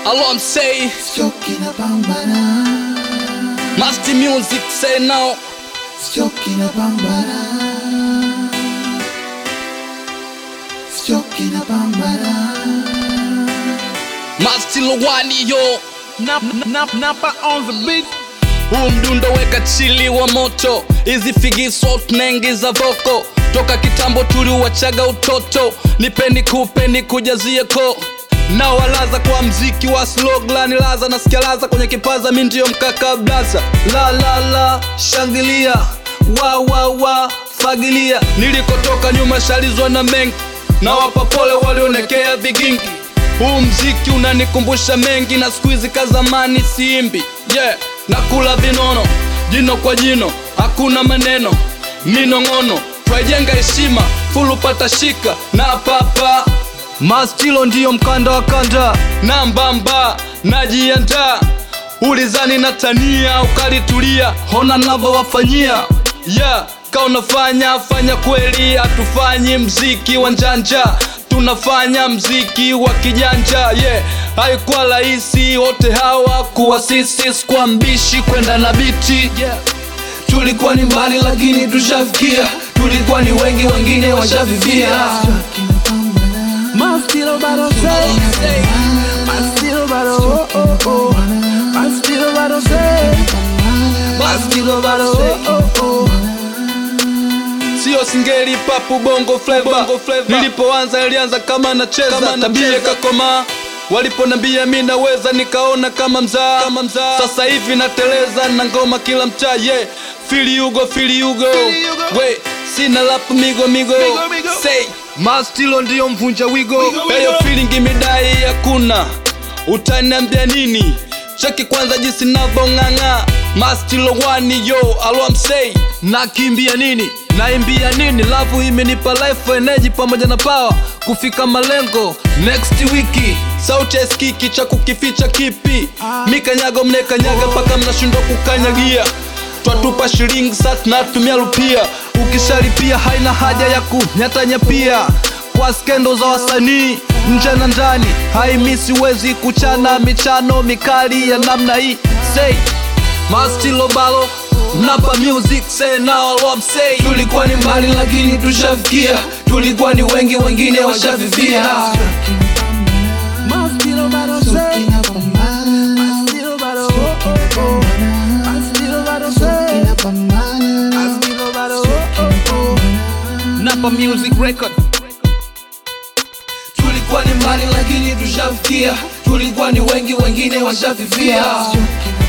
Alo, I'm say, Choki na pambana, Master Music say now. choki na pambana, choki na pambana. Master Lowani yo. Nap, nap, napa on the beat. Huu mdundo weka chili wa moto, hizi figiso tunengi za voko, toka kitambo tuliuachaga utoto, nipeni kupeni kujazie ko na walaza kwa mziki wa sloglani laza nasikia laza kwenye kipaza mi ndio mkaka blaza la la la shangilia wa wa wa fagilia nilikotoka nyuma shalizwa na mengi na wapa pole walionekea vigingi huu mziki unanikumbusha mengi na siku hizi ka zamani siimbi yeah nakula vinono jino kwa jino hakuna maneno minong'ono twajenga heshima fulu pata shika na papa mastilo ndiyo mkanda wa kanda na mbamba najiandaa ulizani na tania ukalitulia hona navyowafanyia yeah ka unafanya fanya kweli hatufanyi mziki wa njanja tunafanya mziki wa kijanja yeah haikuwa rahisi wote hawa kuwa sisi kwa mbishi kwenda na biti yeah. tulikuwa ni mbali lakini tushafikia tulikuwa ni wengi wengine washavivia Choki na pambana, My still battle say. My still battle oh oh oh. My still battle say. My still battle oh oh oh. sio singeli papu bongo flava nilipoanza ilianza kama nacheza tabia kakoma waliponambia mi naweza nikaona kama mzaa sasa hivi nateleza na ngoma kila mtaa yeah. fili yugo fili yugo we sina lapu migo migo migo. say mastilo ndiyo mvunja wigo eyo filingi midai hakuna utaniambia nini cheki kwanza jinsi navyong'ang'a mastilo wani yo alwamsei nakimbia nini naimbia nini lavu imenipa life energy pamoja na power kufika malengo next wiki sauti ya skiki cha kukificha kipi mikanyago mnekanyaga mpaka mnashindwa kukanyagia twatupa shilingi sa tunatumia rupia ukishalipia haina haja ya kunyatanya pia kwa skendo za wasanii nje na ndani haimisi wezi kuchana michano mikali ya namna hii say mastilo balo napa music say now what I'm saying tulikuwa ni mbali lakini tushafikia tulikuwa ni wengi wengine washavivia My still battle say. choki na pambana, Still battle oh oh oh. My still battle say. na pambana, My still battle oh oh oh. Napa Music Record. tulikuwa ni mbali lakini tushafikia tulikuwa ni wengi wengine washavivia choki na